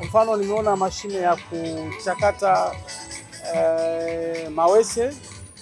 mfano nimeona mashine ya kuchakata eh, mawese,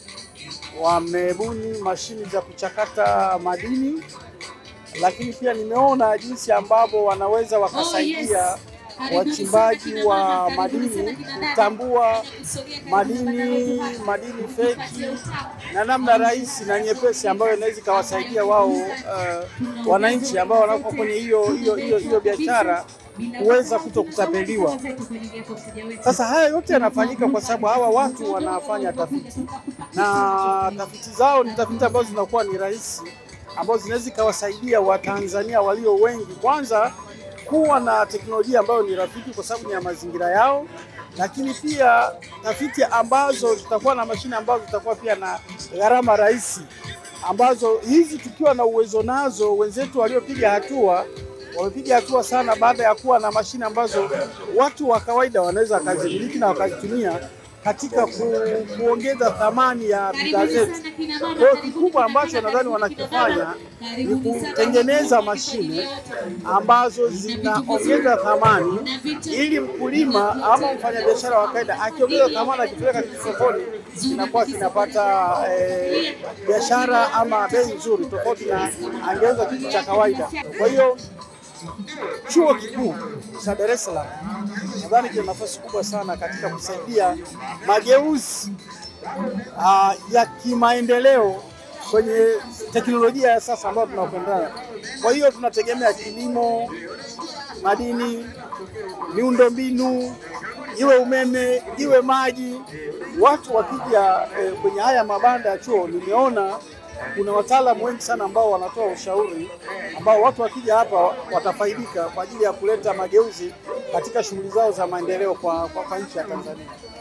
wamebuni mashine za kuchakata madini, lakini pia nimeona jinsi ambavyo wanaweza wakasaidia wachimbaji wa madini kutambua madini madini feki na namna rahisi na nyepesi ambayo inaweza ikawasaidia wao uh, wananchi ambao wanakuwa kwenye hiyo hiyo hiyo hiyo biashara kuweza kuto kutapeliwa. Sasa haya yote yanafanyika kwa sababu hawa watu wanafanya tafiti na tafiti zao ni tafiti ambazo zinakuwa ni rahisi, ambazo zinaweza ikawasaidia Watanzania walio wengi kwanza kuwa na teknolojia ambayo ni rafiki kwa sababu ni ya mazingira yao, lakini pia tafiti ambazo zitakuwa na mashine ambazo zitakuwa pia na gharama rahisi, ambazo hizi tukiwa na uwezo nazo, wenzetu waliopiga hatua wamepiga hatua sana baada ya kuwa na mashine ambazo watu wa kawaida wanaweza wakazimiliki na wakazitumia katika ku, kuongeza thamani ya bidhaa zetu. Kwa hiyo kikubwa ambacho nadhani wanakifanya ni kutengeneza mashine ambazo zinaongeza thamani, ili mkulima ama mfanyabiashara wa kawaida akiongeza thamani, akipeleka kitu sokoni, kinakuwa kinapata eh, biashara ama bei nzuri, tofauti na angeuza kitu cha kawaida. Kwa hiyo chuo kikuu cha Dar es Salaam nadhani kina nafasi kubwa sana katika kusaidia mageuzi uh, ya kimaendeleo kwenye teknolojia ya sasa ambayo tunakwenda. Kwa hiyo tunategemea kilimo, madini, miundombinu, iwe umeme, iwe maji. Watu wakija eh, kwenye haya mabanda ya chuo, nimeona kuna wataalamu wengi sana ambao wanatoa ushauri ambao watu wakija hapa watafaidika kwa ajili ya kuleta mageuzi katika shughuli zao za maendeleo kwa, kwa, kwa nchi ya Tanzania.